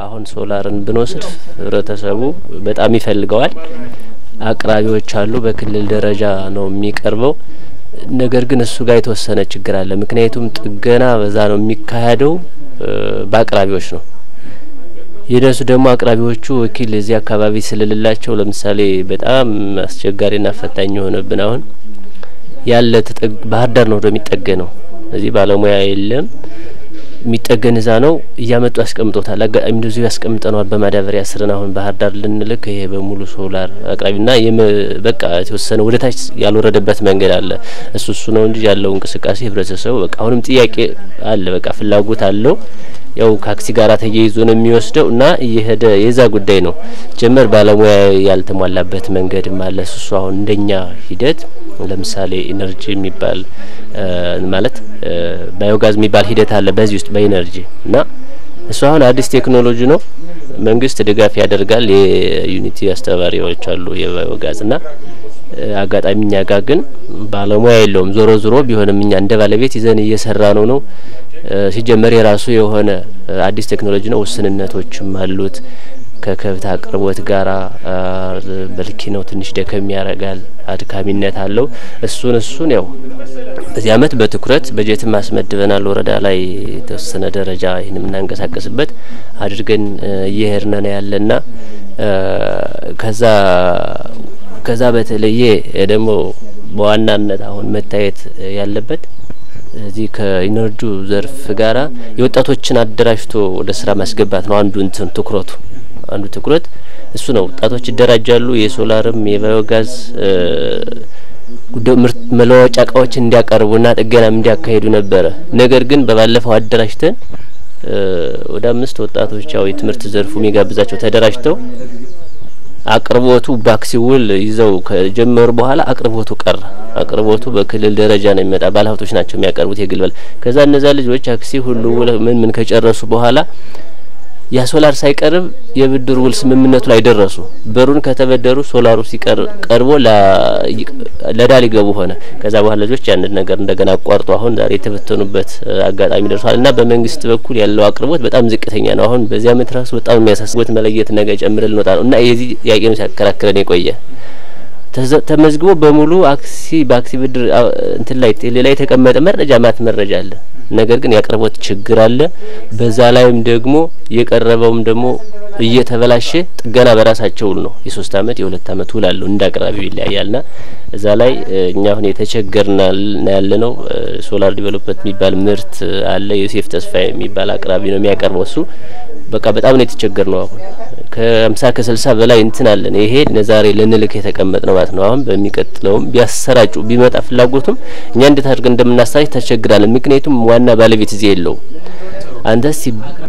አሁን ሶላርን ብንወስድ ህብረተሰቡ በጣም ይፈልገዋል። አቅራቢዎች አሉ። በክልል ደረጃ ነው የሚቀርበው። ነገር ግን እሱ ጋር የተወሰነ ችግር አለ። ምክንያቱም ጥገና በዛ ነው የሚካሄደው በአቅራቢዎች ነው። የነሱ ደግሞ አቅራቢዎቹ ወኪል እዚህ አካባቢ ስለሌላቸው ለምሳሌ በጣም አስቸጋሪና ፈታኝ የሆነብን አሁን ያለ ተጠግ ባህር ዳር ነው ወደ የሚጠገነው እዚህ ባለሙያ የለም። የሚጠገን እዛ ነው እያመጡ ያስቀምጦታል። አጋጣሚ እንደዚሁ ያስቀምጠነዋል በማዳበሪያ ስርን አሁን ባህር ዳር ልንልክ ይሄ በሙሉ ሶላር አቅራቢና በቃ የተወሰነ ወደ ታች ያልወረደበት መንገድ አለ። እሱ እሱ ነው እንጂ ያለው እንቅስቃሴ ህብረተሰቡ በቃ አሁንም ጥያቄ አለ፣ በቃ ፍላጎት አለው። ያው ካክሲ ጋር ተያይዞ ነው የሚወስደው እና እየሄደ የዛ ጉዳይ ነው ጀመር ባለሙያ ያልተሟላበት መንገድም አለ። እሱ አሁን እንደኛ ሂደት ለምሳሌ ኢነርጂ የሚባል ማለት ባዮጋዝ የሚባል ሂደት አለ በዚህ ውስጥ በኢነርጂ እና እሱ አሁን አዲስ ቴክኖሎጂ ነው። መንግስት ድጋፍ ያደርጋል። የዩኒቲ አስተባባሪዎች አሉ የባዮጋዝ እና አጋጣሚ እኛ ጋር ግን ባለሙያ የለውም። ዞሮ ዞሮ ቢሆንም እኛ እንደ ባለቤት ይዘን እየሰራ ነው ነው ሲጀመር የራሱ የሆነ አዲስ ቴክኖሎጂ ነው። ውስንነቶችም አሉት። ከከብት አቅርቦት ጋራ በልኪ ነው ትንሽ ደከም ያደርጋል፣ አድካሚነት አለው። እሱን እሱን ያው በዚህ አመት በትኩረት በጀትም አስመድበናል። ወረዳ ላይ የተወሰነ ደረጃ ይህን የምናንቀሳቀስበት አድርገን እየሄድን ነው ያለና ከዛ ከዛ በተለየ ደግሞ በዋናነት አሁን መታየት ያለበት እዚህ ከኢነርጂ ዘርፍ ጋራ የወጣቶችን አደራጅቶ ወደ ስራ ማስገባት ነው አንዱ እንትን ትኩረቱ አንዱ ትኩረት እሱ ነው። ወጣቶች ይደራጃሉ። የሶላርም የባዮጋዝ ምርት መለዋወጫ እቃዎችን እንዲያቀርቡና ጥገናም እንዲያካሂዱ ነበረ። ነገር ግን በባለፈው አደራጅተን ወደ አምስት ወጣቶች ያው የትምህርት ዘርፉ የሚጋብዛቸው ተደራጅተው አቅርቦቱ ባክሲ ውል ይዘው ከጀመሩ በኋላ አቅርቦቱ ቀረ። አቅርቦቱ በክልል ደረጃ ነው የሚመጣ። ባለሀብቶች ናቸው የሚያቀርቡት የግልበል ከዛ እነዛ ልጆች አክሲ ሁሉ ውል ምን ምን ከጨረሱ በኋላ ያ ሶላር ሳይቀርብ የብድር ውል ስምምነቱ ላይ ደረሱ። በሩን ከተበደሩ ሶላሩ ሲቀር ቀርቦ ለዳ ሊገቡ ሆነ። ከዛ በኋላ ልጆች ያንን ነገር እንደገና አቋርጦ አሁን ዛሬ የተበተኑበት አጋጣሚ ደርሷል እና በመንግስት በኩል ያለው አቅርቦት በጣም ዝቅተኛ ነው። አሁን በዚህ አመት ራሱ በጣም የሚያሳስቦት መለየት ነገ ጨምረን ልንወጣ ነው እና የዚህ ጥያቄ ነው ሲያከራክረን የቆየ ተመዝግቦ በሙሉ አክሲ በአክሲ ብድር እንትን ላይ ቴሌ ላይ የተቀመጠ መረጃ ማት መረጃ አለ። ነገር ግን ያቅርቦት ችግር አለ። በዛ ላይም ደግሞ የቀረበውም ደግሞ እየተበላሸ ጥገና በራሳቸው ውል ነው የሶስት አመት የሁለት አመት ውል አለው እንደ አቅራቢው ይለያያልና እዛ ላይ እኛ አሁን የተቸገርና ያለ ነው። ሶላር ዲቨሎፕመንት የሚባል ምርት አለ። ዮሴፍ ተስፋ የሚባል አቅራቢ ነው የሚያቀርበው እሱ በቃ በጣም ነው የተቸገር ነው። አሁን ከሀምሳ ከስልሳ በላይ እንትን አለን። ይሄ ለዛሬ ልንልክ የተቀመጥ ነው ማለት ነው። አሁን በሚቀጥለውም ቢያሰራጩ ቢመጣ ፍላጎቱም እኛ እንዴት አድርገን እንደምናሰራጭ ተቸግራለን። ምክንያቱም ዋና ባለቤት እዚህ የለውም። አንተስ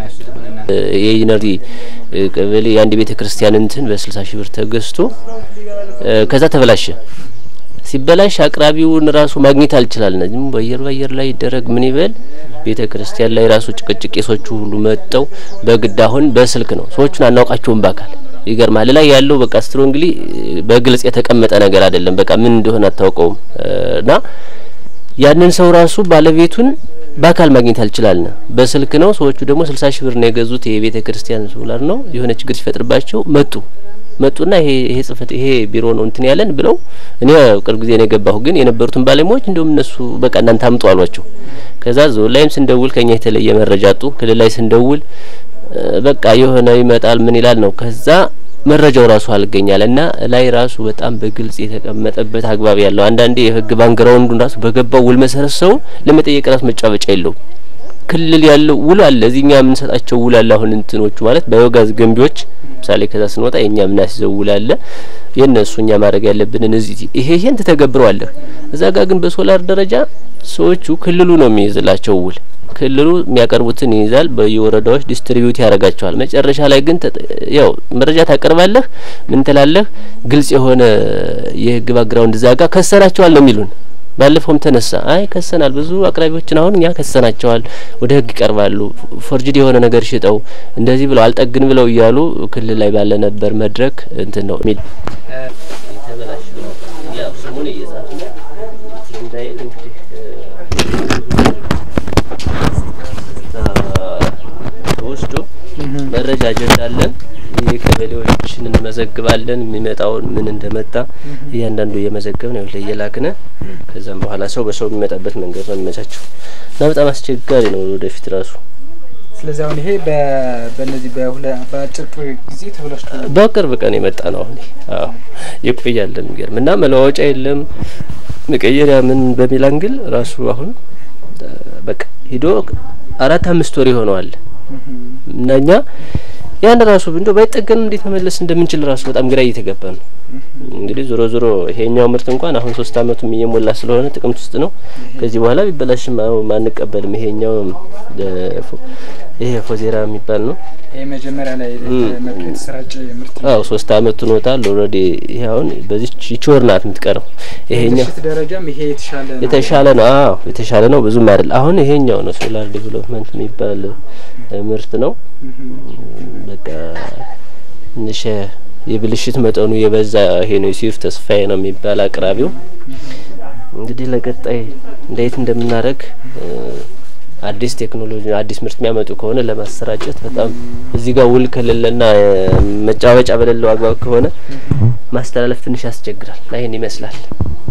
የኢነርጂ ቀበሌ የአንድ ቤተ ክርስቲያን እንትን በስልሳ ሺህ ብር ተገዝቶ ከዛ ተበላሸ። ሲበላሽ አቅራቢውን ራሱ ማግኘት አልችላልና ዝም በአየር በአየር ላይ ይደረግ ምን ይበል ቤተ ክርስቲያን ላይ ራሱ ጭቅጭቅ ቄሶቹ ሁሉ መጠው በግድ አሁን በስልክ ነው ሰዎቹን አናውቃቸውም በአካል ይገርማል። ላይ ያለው በቃ ስትሮንግሊ በግልጽ የተቀመጠ ነገር አይደለም። በቃ ምን እንደሆነ አታውቀውም እና ያንን ሰው ራሱ ባለቤቱን በአካል ማግኘት አልችላልና በስልክ ነው። ሰዎቹ ደግሞ ስልሳ ሺህ ብር ነው የገዙት የቤተ ክርስቲያን ሶላር ነው። የሆነ ችግር ሲፈጥርባቸው መጡ መጡና ይሄ ይሄ ጽህፈት ይሄ ቢሮ ነው እንትን ያለን ብለው እኔ ቅርብ ጊዜ ነው የገባሁ። ግን የነበሩትን ባለሙያዎች እንደውም እነሱ በቃ እናንተ አምጡ አሏቸው። ከዛ ዞን ላይም ስንደውል ከኛ የተለየ መረጃ አጡ። ክልል ላይ ስንደውል በቃ የሆነ ይመጣል ምን ይላል ነው። ከዛ መረጃው ራሱ አልገኛል እና ላይ ራሱ በጣም በግልጽ የተቀመጠበት አግባብ ያለው አንዳንዴ የህግ ባንግራውንዱን ራሱ በገባው ውል መሰረት ሰው ለመጠየቅ ራሱ መጫወጫ የለውም። ክልል ያለው ውል አለ። እዚህ እኛ የምንሰጣቸው ውል አለ። አሁን እንትኖቹ ማለት ባዮጋዝ ገንቢዎች ምሳሌ ከዛ ስንወጣ የኛ ምናስይዘው ውል አለ። የእነሱ እኛ ማድረግ ያለብንን እዚህ ይሄ ይሄን ትተገብረዋለህ። እዛ ጋር ግን በሶላር ደረጃ ሰዎቹ ክልሉ ነው የሚይዝላቸው ውል ክልሉ የሚያቀርቡትን ይይዛል። በየወረዳዎች ዲስትሪቢዩት ያደርጋቸዋል። መጨረሻ ላይ ግን ያው መረጃ ታቀርባለህ፣ ምን ትላለህ፣ ግልጽ የሆነ የህግ ባግራውንድ እዛ ጋር ከሰናቸዋል ነው የሚሉን። ባለፈውም ተነሳ። አይ ከሰናል፣ ብዙ አቅራቢዎችን አሁን እኛ ከሰናቸዋል፣ ወደ ህግ ይቀርባሉ፣ ፎርጅድ የሆነ ነገር ሽጠው እንደዚህ ብለው አልጠግን ብለው እያሉ ክልል ላይ ባለ ነበር መድረክ እንትን ነው የሚል ወስዶ ደረጃ አጀንዳ አለን። የቀበሌዎችን እንመዘግባለን። የሚመጣውን ምን እንደመጣ እያንዳንዱ እየመዘገብን ነው እየላክነ ከዛም በኋላ ሰው በሰው የሚመጣበት መንገድ ነው የሚመቻቸው እና በጣም አስቸጋሪ ነው ወደፊት ራሱ ስለዚህ አሁን ይሄ በእነዚህ በአጭር ጊዜ ተብላሽቶ በቅርብ ቀን የመጣ ነው። አሁን አዎ ይቆያል። የሚገርም እና መለዋወጫ የለም መቀየሪያ ምን በሚል አንግል ራሱ አሁን በቃ ሂዶ አራት አምስት ወር ይሆነዋል እና እኛ ያን ራሱ እንደው ባይጠገን እንዴት መመለስ እንደምንችል ራሱ በጣም ግራ እየተገባ ነው። እንግዲህ ዞሮ ዞሮ ይሄኛው ምርት እንኳን አሁን ሶስት አመቱም እየሞላ ስለሆነ ጥቅምት ውስጥ ነው። ከዚህ በኋላ ቢበላሽም ማንቀበልም። ይሄኛው ይሄ ፎዜራ የሚባል ነው። ይሄ መጀመሪያ ላይ መጡ የተሰራጨ ምርት አዎ ሶስት አመት ሆኖታል ኦልሬዲ። ይሄ አሁን በዚህ ቺቾር ናት የምትቀረው። ይሄኛው ደረጃም ይሄ የተሻለ ነው የተሻለ ነው። አዎ የተሻለ ነው። ብዙም አይደል። አሁን ይሄኛው ነው ሶላር ዴቨሎፕመንት የሚባል ምርት ነው። በቃ ትንሽ የብልሽት መጠኑ የበዛ ይሄ ነው። ዩሱፍ ተስፋዬ ነው የሚባል አቅራቢው። እንግዲህ ለቀጣይ እንዴት እንደምናደርግ አዲስ ቴክኖሎጂ አዲስ ምርት የሚያመጡ ከሆነ ለማሰራጨት በጣም እዚህ ጋር ውል ከሌለና መጫወጫ በሌለው አግባብ ከሆነ ማስተላለፍ ትንሽ ያስቸግራል። ይህን ይመስላል።